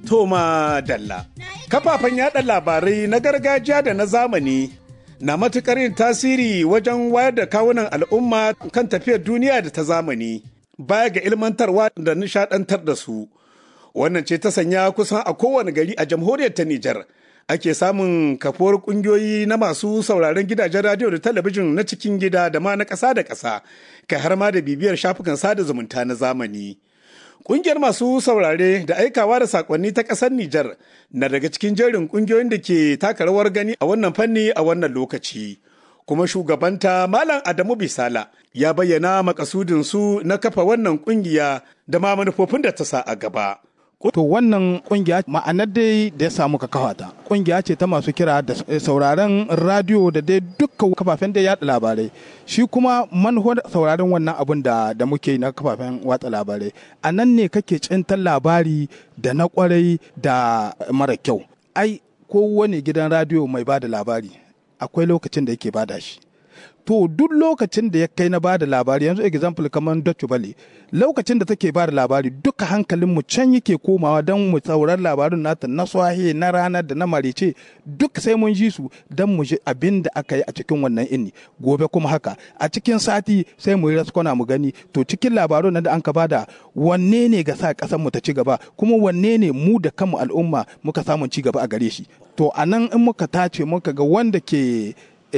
Toma Dalla. Kafafen yada labarai na gargajiya da na zamani na matuƙar yin tasiri wajen wayar da kawunan al'umma kan tafiyar duniya da ta zamani baya ga ilmantarwa da nishadantar da su. Wannan ce ta sanya kusan a kowane gari a jamhuriyar ta Nijar. Ake samun kafuwar kungiyoyi na masu sauraron gidajen radiyo da talabijin na cikin gida da ma na ƙasa da ƙasa, kai har ma da bibiyar shafukan sada zumunta na zamani. Ƙungiyar masu saurare da aikawa da sakonni ta ƙasar Nijar na daga cikin jerin ƙungiyoyin da ke taka rawar gani a wannan fanni a wannan lokaci. Kuma shugabanta Malam Adamu Bisala ya bayyana makasudin su na kafa wannan ƙungiya da ma manufofin da ta sa a gaba. To wannan kungiya ma'anar dai da ya samu ka kafa ta. Kungiya ce ta masu kira da sauraron radio da dai dukkan kafafen da yaɗa labarai. Shi kuma manufar sauraron wannan abun da da muke na kafafen watsa labarai. A nan ne kake cintar labari da na kwarai da mara kyau. Ai kowane gidan radio mai bada labari akwai lokacin da yake bada shi. to duk lokacin da ya kai na bada labari yanzu example kamar Dutch Valley lokacin da take bada labari duka hankalin mu can yake komawa don mu saurar labarin nata na swahe na ranar da na marice duk sai mun ji su don mu ji abin da aka yi a cikin wannan inni gobe kuma haka a cikin sati sai mu yi raskona mu gani to cikin labarun nan da an ka bada wanne ne ga sa kasar mu ta ci gaba kuma wanne ne mu da kanmu al'umma muka samu ci gaba a gare shi to a nan in muka tace muka ga wanda ke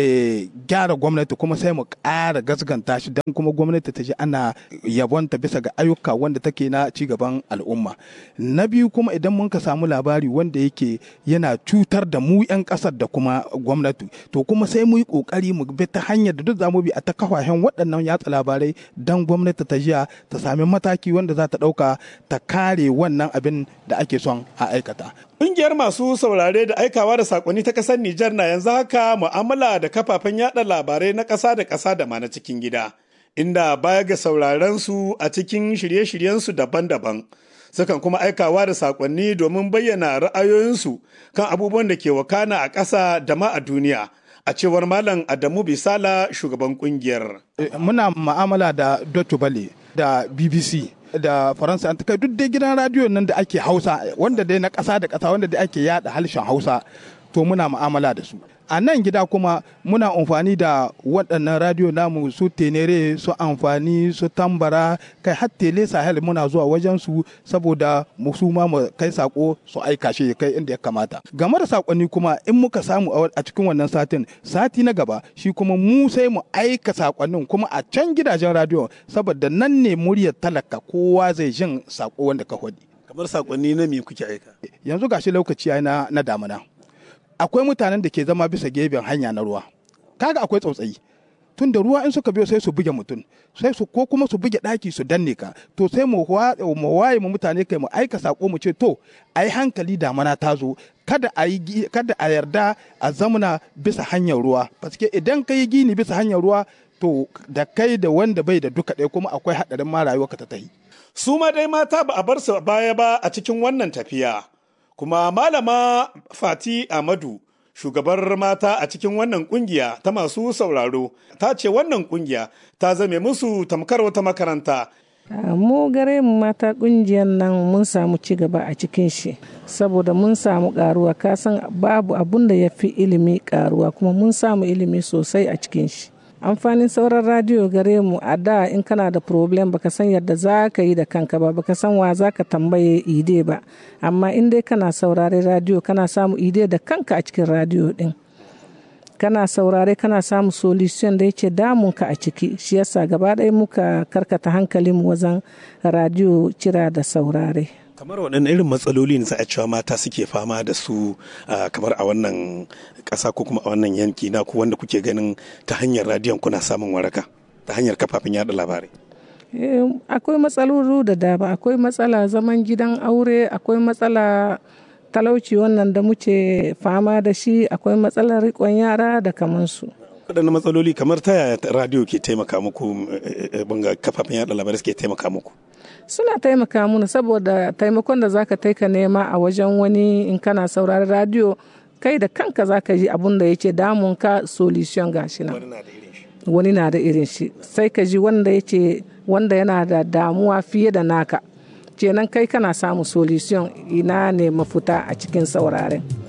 gyara gwamnati kuma sai mu ƙara gasganta shi don kuma gwamnati ta ji ana yabonta bisa ga ayyuka wanda take na cigaban al'umma na biyu kuma idan mun ka samu labari wanda yake yana cutar da mu 'yan ƙasar da kuma gwamnati to kuma sai mu yi ƙoƙari mu bi ta hanyar da duk zamu bi a ta kafafen waɗannan yatsa labarai don gwamnati ta jiya ta sami mataki wanda za ta ɗauka ta kare wannan abin da ake son a aikata Ƙungiyar masu saurare da aikawa da sakonni ta ƙasar Nijar na yanzu haka mu'amala da kafafen yada labarai na ƙasa da ƙasa da ma na cikin gida, inda baya ga sauraren su a cikin shirye-shiryensu daban-daban. Sukan kuma aikawa da sakonni domin bayyana ra'ayoyinsu kan abubuwan da ke wakana a ƙasa da ma a duniya. A cewar Malam Adamu Bisala shugaban ƙungiyar. Muna mu'amala da Dotto Bale da BBC. da faransa an kai duk dai gidan radiyo nan da ake hausa wanda dai na ƙasa da ƙasa wanda dai ake yada harshen hausa to muna mu'amala da su a nan gida kuma muna amfani da waɗannan radiyo namu su tenere su amfani su tambara kai har tele sahel muna zuwa wajen su saboda mu su ma mu kai sako su aika shi kai inda ya kamata game da sakonni kuma in muka samu a cikin wannan satin sati na gaba shi kuma mu sai mu aika sakonnin kuma a can gidajen radiyo saboda nan ne muryar talaka kowa zai jin sako wanda ka hodi kamar sakonni na me kuke aika yanzu gashi lokaci na na damuna akwai mutanen da ke zama bisa gefen hanya na ruwa kaga akwai tsautsayi tun da ruwa in suka biyo sai su buge mutum sai su ko kuma su buge daki su danne ka to sai mu waye mu mutane kai mu aika sako mu ce to ai hankali damana ta zo kada a yi kada a yarda a zamana bisa hanyar ruwa paske idan ka yi gini bisa hanyar ruwa to da kai da wanda bai da duka ɗaya kuma akwai haɗarin ma rayuwarka ta tahi su ma dai mata ba a bar su baya ba a cikin wannan tafiya kuma malama fati amadu shugabar mata a cikin wannan kungiya ta masu sauraro ta ce wannan kungiya ta zame musu tamkar wata makaranta mu gare mu mata kungiyar nan mun samu ci gaba a cikin shi saboda mun samu karuwa kasan babu abun da ya fi ilimi karuwa kuma mun samu ilimi sosai a cikin shi amfanin sauran radiyo gare mu a da in kana da problem baka san yadda za ka yi da kanka ba baka san wa za ka tambaye ide ba amma in dai kana saurare radiyo kana samu ide da kanka a cikin radiyo din kana saurare kana samu solution da yake damunka a ciki shi yasa gaba ɗaya muka karkata hankalin wajen radiyo cira da saurare kamar waɗanne irin matsaloli ne za a cewa mata suke fama da su kamar a wannan ƙasa ko kuma a wannan yanki na ku wanda kuke ganin ta hanyar radiyon kuna samun waraka ta hanyar kafafen yada labarai akwai matsaloli da dama akwai matsala zaman gidan aure akwai matsala talauci wannan da muke fama da shi akwai matsalar riƙon yara da kamansu waɗanne matsaloli kamar ta yaya radiyo ke taimaka muku banga kafafen yada labarai suke taimaka muku suna taimaka muna saboda taimakon da zaka taika nema a wajen wani in kana saurari radio kai da kanka zaka ji abun da yake damun ka solution gashi nan wani na da irin shi sai ka ji wanda yake wanda yana da damuwa fiye da naka kenan kai kana samu solution ina ne mafuta a cikin sauraren